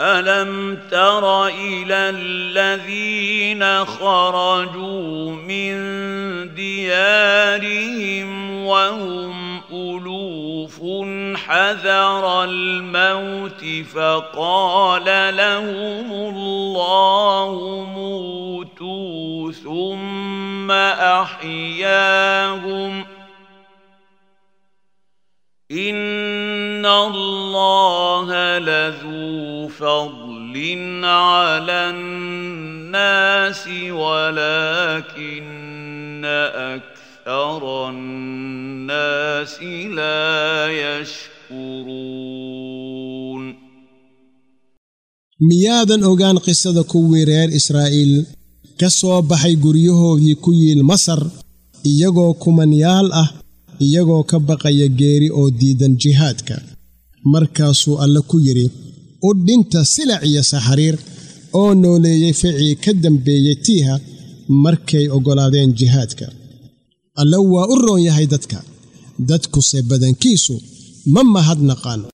الم تر الى الذين خرجوا من ديارهم وهم الوف حذر الموت فقال لهم الله موتوا ثم احياهم ان الله لذو فضل على الناس ولكن اكثر الناس لا يشكرون miyaadan ogaan qisada kuwii reer israa'iil ka soo baxay guryahoodii ku yiil masar iyagoo kumanyaal ah iyagoo ka baqaya geeri oo diidan jihaadka markaasuu alle ku yidhi u dhinta silac iyo saxariir oo nooleeyey ficii ka dambeeyey tiiha markay oggolaadeen jihaadka alle waa u roon yahay dadka dadkuse badankiisu ma mahadnaqaan